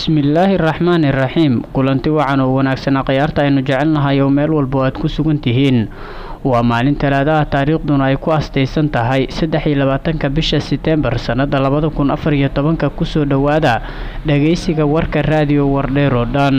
bismillaahi raxmaani raxiim kulanti wacan oo wanaagsanaa khayaarta aynu jecelnahay oo meel walba aad ku sugan tihiin waa maalin talaadaha taariikhduna ay ku astaysan tahay saddex iyo labaatanka bisha seteembar sannada labada kun afar iyo tobanka kusoo dhowaada dhagaysiga warka raadiyo wardheer oo dhan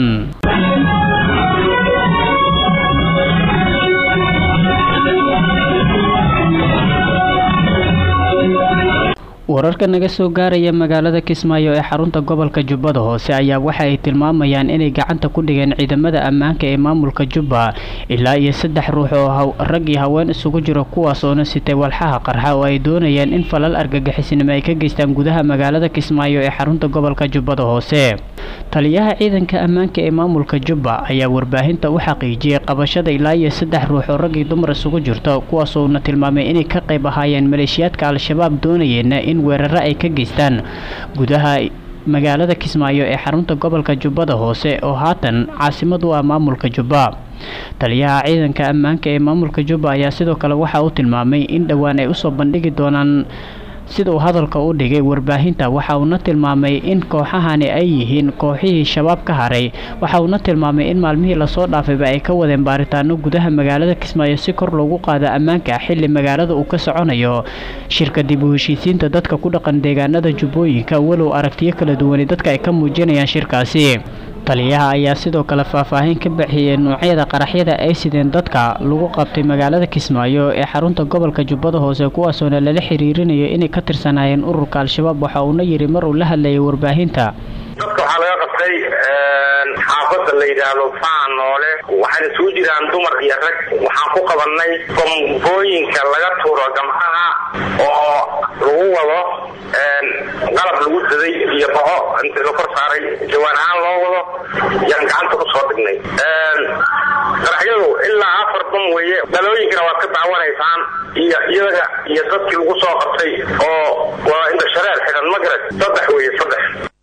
wararka naga soo gaaraya magaalada kismaayo ee xarunta gobolka jubbada hoose ayaa waxa ay tilmaamayaan inay gacanta ku dhigeen ciidamada ammaanka ee maamulka jubba ilaa iyo saddex ruux oo rag iyo haween isugu jiro kuwaas oona sitay walxaha qarxa oo ay doonayeen in falal argagixisnimo ay ka geystaan gudaha magaalada kismaayo ee xarunta gobolka jubbada hoose taliyaha ciidanka ammaanka ee maamulka jubba ayaa warbaahinta u xaqiijiyey qabashada ilaa iyo saddex ruux oo rag iyo dumar isugu jirto kuwaasoona tilmaamay inay ka qayb ahaayeen maleeshiyaadka al-shabaab doonayeena in weeraro ay ka geystaan gudaha magaalada kismaayo ee xarunta gobolka jubbada hoose oo haatan caasimad u ah maamulka jubba taliyaha ciidanka ammaanka ee maamulka jubba ayaa sidoo kale waxa uu tilmaamay in dhowaan ay usoo bandhigi doonaan sida uu hadalka u dhigay warbaahinta waxa uuna tilmaamay in kooxahani ay yihiin kooxihii shabaab ka haray waxa uuna tilmaamay in maalmihii lasoo dhaafayba ay ka wadeen baaritaano gudaha magaalada kismaayo si kor loogu qaado ammaanka xili magaalada uu ka soconayo shirka dib u heshiisiinta dadka ku dhaqan deegaanada jubbooyinka walow aragtiyo kala duwani dadka ay ka muujinayaan shirkaasi taliyaha ayaa sidoo kale faahfaahin ka bixiyey noocyada qaraxyada ay sideen dadka lagu qabtay magaalada kismaayo ee xarunta gobolka jubbada hoose kuwaasoona lala xiriirinayo inay ka tirsanaayeen ururka al-shabaab waxa uuna yidhi mar uu la hadlayay warbaahinta dadka waxaa laga qabtay xaafada la yidhaahdo faan noole waxayna isugu jiraan dumar iyo rag waxaan ku qabanay bombooyinka laga tuuro gamcaha oo lagu wado qalab lagu daday iyo bao inta la kor saaray jawaan ahaan loo wado yaan gacanta kusoo dhignay qaraxyadu ilaa afar bam weeye dhalooyinkana waad ka daawanaysaan iyo iyaga iyo dadkii lagu soo qabtay oo waa inta shareer xidhan magarad saddex weeye saddex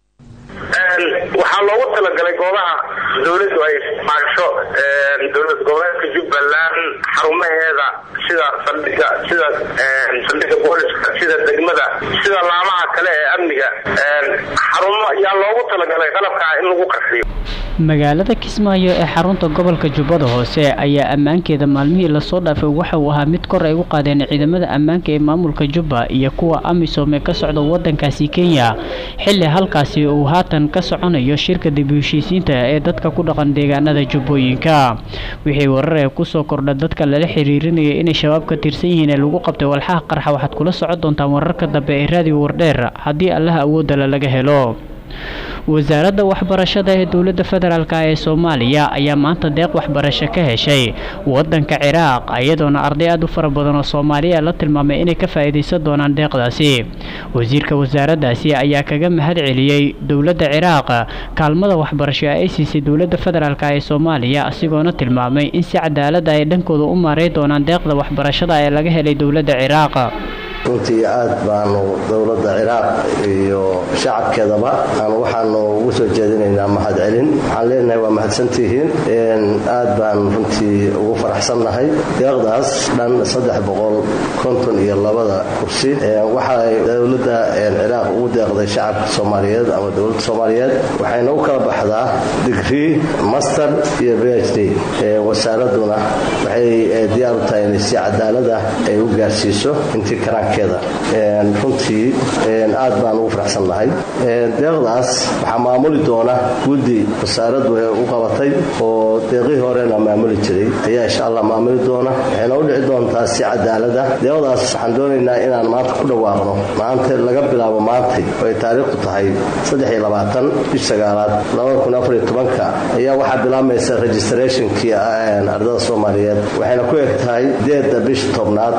waxaa loogu talagalay goobaha dawladdu ay isticmaasho dowlad goboleedka jubbaland xarumaheeda sida saldhiga sida saldhiga booliska sida degmada sida laamaha kale ee amniga xarumo ayaa loogu talagalay qalabkaa in lagu qarxiyo magaalada kismaayo ee xarunta gobolka jubbada hoose ayaa ammaankeeda maalmihii lasoo dhaafay waxa uu ahaa mid kor ay u qaadeen ciidamada ammaanka ee maamulka jubba iyo kuwa amisom ee ka socda wadankaasi kenya xili halkaasi uu haatan ka soconayo shirka dib u heshiisiinta ee dadka ku dhaqan deegaanada jubbooyinka wixii warar ee kusoo kordha dadka lala xiriirinaya inay shabaab ka tirsan yihiin ee lagu qabtay walxaha qarxa waxaad kula socon doontaan wararka dambe ee raadiyo wardheer haddii allaha awoodala laga helo wasaaradda waxbarashada ee dowladda federaalk ee soomaaliya ayaa maanta deeq waxbarasho ka heshay wadanka ciraaq iyadoona arday aad u fara badan oo soomaaliya la tilmaamay inay ka faa'iidaysan doonaan deeqdaasi wasiirka wasaaraddaasi ayaa kaga mahad celiyey dowladda ciraaq kaalmada waxbarasho ay siisay dowladda federaalk ee soomaaliya asigoona tilmaamay in si cadaalada ay dhankooda u maaray doonaan deeqda waxbarashada ee laga helay dowladda ciraaq runtii aad baanu dowladda ciraaq iyo shacabkeedaba aan waxaanu ugu soo jeedinaynaa mahad celin waxaan leenahay waa mahadsantihiin aad baan runtii ugu faraxsannahay deeqdaas dhan saddex boqol konton iyo labada kursi waxay dowladda ciraaq ugu deeqday shacabka soomaaliyeed ama dowladda soomaaliyeed waxayna u kala baxdaa digrii master iyo b h d wasaaraduna waxay diyaar u tahay inay si cadaalada ay u gaarsiiso intii karaan runtii aad baan ugu faraxsan nahay deeqdaas waxaa maamuli doona guddi wasaaraddu u qabatay oo deeqihii horena maamuli jiray ayaa insha allah maamuli doona waxayna u dhici doontaa si cadaalada deeqdaas waxaan doonaynaa inaan maanta ku dhawaaqno maanta laga bilaabo maantay oo ay taariikhdu tahay bish sagaalaad ayaa waxaa bilaabmaysa registrationkii ardada soomaaliyeed waxayna ku eg tahay deeda bisha tobnaad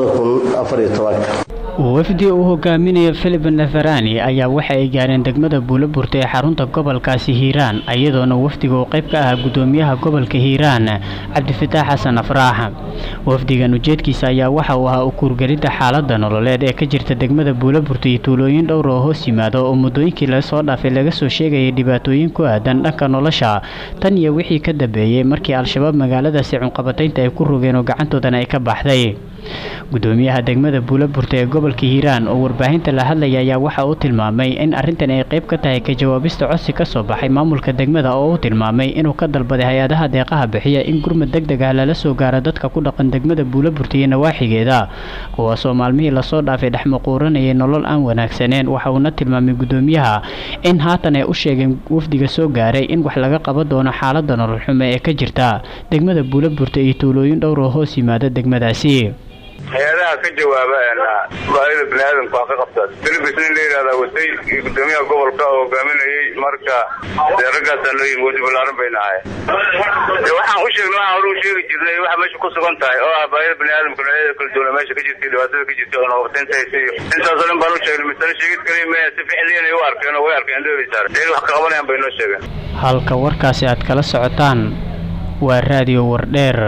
wafdi uu hogaaminayo filip neferani ayaa waxa ay gaareen degmada buuloburta ee xarunta gobolkaasi hiiraan iyadoona wafdiga uu qayb ka ahaa gudoomiyaha gobolka hiiraan cabdifataax xasan afraax wafdigan ujeedkiisa ayaa waxa uu ahaa ukuurgelidda xaalada nololeed ee ka jirta degmada buuloburta iyo tuulooyin dhowr oo hoos yimaada oo muddooyinkii lasoo dhaafay laga soo sheegayay dhibaatooyin ku aadan dhanka nolosha tan iyo wixii ka dambeeyey markii al-shabaab magaaladaasi cunqabataynta ay ku rogeen oo gacantoodana ay ka baxday gudoomiyaha degmada buulaburta ee gobolka hiiraan oo warbaahinta la hadlaya ayaa waxa uu tilmaamay in arrintan ay qayb ka tahay ka jawaabista codsi ka soo baxay maamulka degmada oo uu tilmaamay inuu ka dalbaday hay-adaha deeqaha bixiya in gurmad deg deg ah lala soo gaaro dadka ku dhaqan degmada buulaburta iyo nawaaxigeeda kuwaasoo maalmihii lasoo dhaafay dhexmaquuranayay nolol aan wanaagsaneen waxa uuna tilmaamay gudoomiyaha in haatan ay u sheegeen wafdiga soo gaaray in wax laga qaban doono xaalada nolol xumo ee ka jirta degmada buulaburta iyo tuulooyin dhowr oo hoos yimaada degmadaasi hay-adaha ka jawaaba baahida biniaadamka waa ka qabtaa filibis nin la yidhahdaa watay iyo gudoomiyaha gobolka oo hogaaminayay marka dee raggaasaa loo yimi wadi balaaran bayna ahay waxaan u sheegnay waxaan hore u sheegi jirnay waxa meesha ku sugan tahay oo ah baahida biniaadamka noocyada kala duwana meesha ka jirta dhibaatada ka jirta oo nabaqtaynta haysa iyo intaasoo dhan baan u sheegnay misale sheegid kaliya maya si ficliyan ay u arkeen oo way arkeen dheeri saar in wax ka qabanayaan bay noo sheegeen halka warkaasi aad kala socotaan waa raadiyo wardheer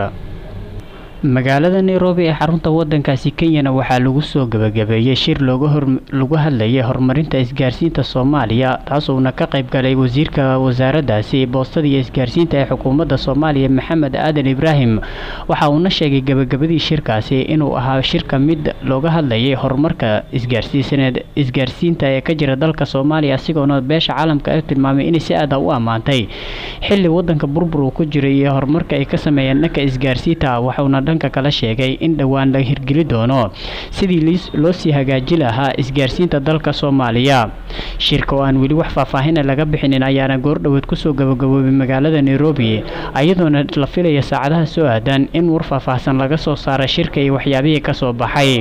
magaalada nairobi ee xarunta wadankaasi kenyana waxaa lagu soo gabagabeeyey shir lagu hadlayay horumarinta isgaarsiinta soomaaliya taasuuna ka qayb galay wasiirka wasaaraddaasi boostada iyo isgaarsiinta ee xukuumadda soomaaliya maxamed aadan ibraahim waxa uuna sheegay gabagabadii shirkaasi inuu ahaa shirka mid looga hadlayay horumarka isgaarsiisaneed isgaarsiinta ee ka jira dalka soomaaliya asigoona beesha caalamka ee tilmaamay inay si aada u ammaantay xilli wadanka burbur uu ku jiray iyo horumarka ay ka sameeyeen dhanka isgaarsiinta waxauna dhanka kala sheegay in dhowaan la hirgeli doono sidii loo sii hagaaji lahaa isgaarsiinta dalka soomaaliya shirka oo aan weli wax faahfaahina laga bixinin ayaana goordhoweed kusoo gabagaboobay magaalada nairobi iyadoona la filaya saacadaha soo aadan in war faahfaahsan laga soo saara shirka iyo waxyaabihii kasoo baxay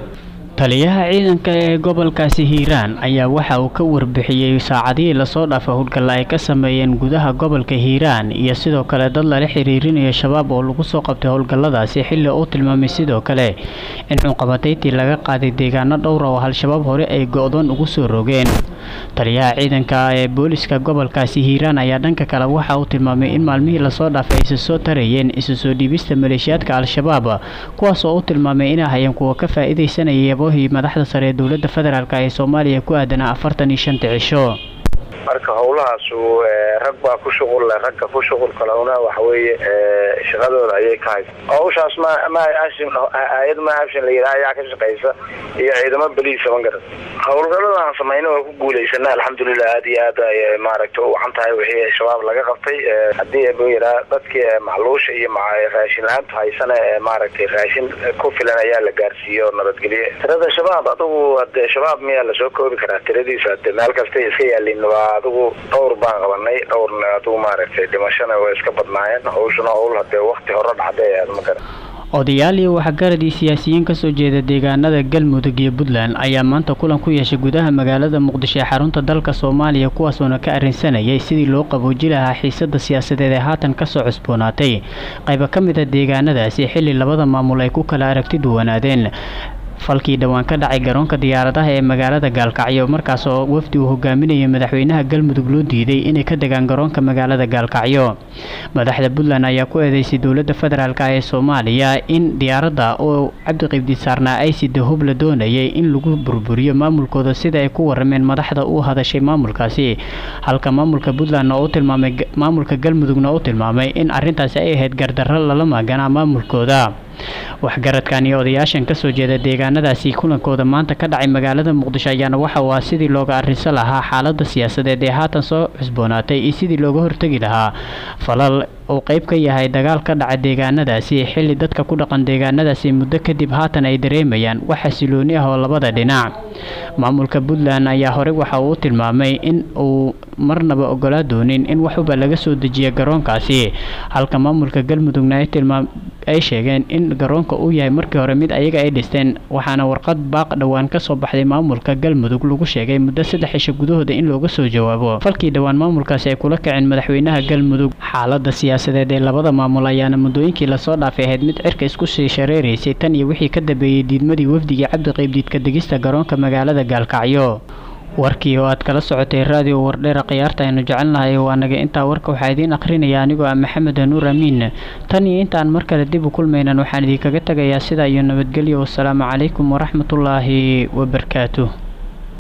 taliyaha ciidanka ee gobolkaasi hiiraan ayaa waxa uu ka warbixiyey saacadihii lasoo dhaafa howlgalla ay ka sameeyeen gudaha gobolka hiiraan iyo sidoo kale dad lala xiriirinayo shabaab oo lagu soo qabtay howlgalladaasi xilli uu tilmaamay sidoo kale in cunqabataytii laga qaaday deegaano dhowra oo al-shabaab hore ay go-doon ugu soo rogeen taliyaha ciidanka ee booliska gobolkaasi hiiraan ayaa dhanka kale waxa uu tilmaamay in maalmihii lasoo dhaafay aysa soo tarayeen isu soo dhiibista maleeshiyaadka al-shabaab kuwaas oo u tilmaamay inay hayeen kuwa ka faa-iidaysanaya madaxda sare ee dowladda federaalk ee soomaaliya ku aadanaa afartan iyo shanta cisho marka howlahaasu rag baa ku shuqul leh ragga ku shuqul kalena waxa weeye shaqadooda ayay ka haysa hawshaas ma ma hay-ad ma habshin la yidhaha ayaa ka shaqaysa iyo ciidamo beliisa ma garan howlgallada aan samayna waa ku guulaysana alxamdulilah aad iyo aad ay maaragta u wacan tahay wixii shabaab laga qabtay haddii bu yidhaha dadkii macluusha iyo raashin la-aanta haysana maaragtay raashin ku filan ayaa la gaarsiiyo nabadgelye tirada shabaab adugu ade shabaab miyaa lasoo koobi karaa tiradiisa ade meel kastay iska yaalin waa adigu dhowr baan qabanay dhowrna adigu maaragtay dhimashana way iska badnaayeen hawshuna howl hadee wakti hore dhacday aad ma garan odayaal iyo waxgaradii siyaasiyiin kasoo jeeda deegaanada galmudug iyo puntland ayaa maanta kulan ku yeeshay gudaha magaalada muqdisho ee xarunta dalka soomaaliya kuwaasoona ka arrinsanayay sidii loo qabooji lahaa xiisada siyaasadeed ee haatan kasoo cusboonaatay qayba ka mid a deegaanadaasi xilli labada maamul ay ku kala aragti duwanaadeen falkii dhowaan ka dhacay garoonka diyaaradaha ee magaalada gaalkacyo markaas oo wafdi uu hogaaminayay madaxweynaha galmudug loo diiday inay ka degaan garoonka magaalada gaalkacyo madaxda puntland ayaa ku eedeysay dowladda federaalk ee soomaaliya in diyaaradda oo cabdiqibdi saarnaa aysida hub la doonayay in lagu burburiyo maamulkooda sida ay ku warameen madaxda u hadashay maamulkaasi halka maamulka puntlandna u tilmaamay maamulka galmudugna u tilmaamay in arrintaasi ay ahayd gardarro lala maaganaa maamulkooda waxgaradkan iyo odayaashan kasoo jeeda deegaanadaasi kulankooda maanta ka dhacay magaalada muqdisho ayaana waxa uu ah sidii looga arrinsan lahaa xaalada siyaasadeed ee haatan soo cusboonaatay iyo sidii looga hortegi lahaa falal uu qeyb ka yahay dagaal ka dhaca deegaanadaasi xilli dadka ku dhaqan deegaanadaasi muddo kadib haatan ay dareemayaan wax xasilooni ah oo labada dhinac maamulka puntland ayaa horey waxa uu u tilmaamay in uu marnaba ogolaa doonin in waxuba laga soo dejiya garoonkaasi halka maamulka galmudugna ay tilmaam ay sheegeen in garoonka uu yahay markii hore mid ayaga ay dhisteen waxaana warqad baaq dhowaan kasoo baxday maamulka galmudug lagu sheegay muddo saddex cisho gudahooda in looga soo jawaabo falkii dhowaan maamulkaasi ay kula kaceen madaxweynaha galmudug xaalada siyaasadeed ee labada maamul ayaana muddooyinkii lasoo dhaafay ahayd mid cirka isku sii shareeraysay tan iyo wixii ka dambeeyey diidmadii wafdigii cabdiqaybdiidka degista garoonka magaalada gaalkacyo warkii oo aad kala socotay raadiyo wardheera khiyaarta aynu jecelnahay waa naga intaa warka waxaa idiin akhrinaya anigoo ah maxamed nuur amiin tan iyo intaan mar kale dib u kulmaynan waxaan idinkaga tegayaa sidaa iyo nabadgelyo wasalaamu calaykum waraxmatullaahi wabarakaatuh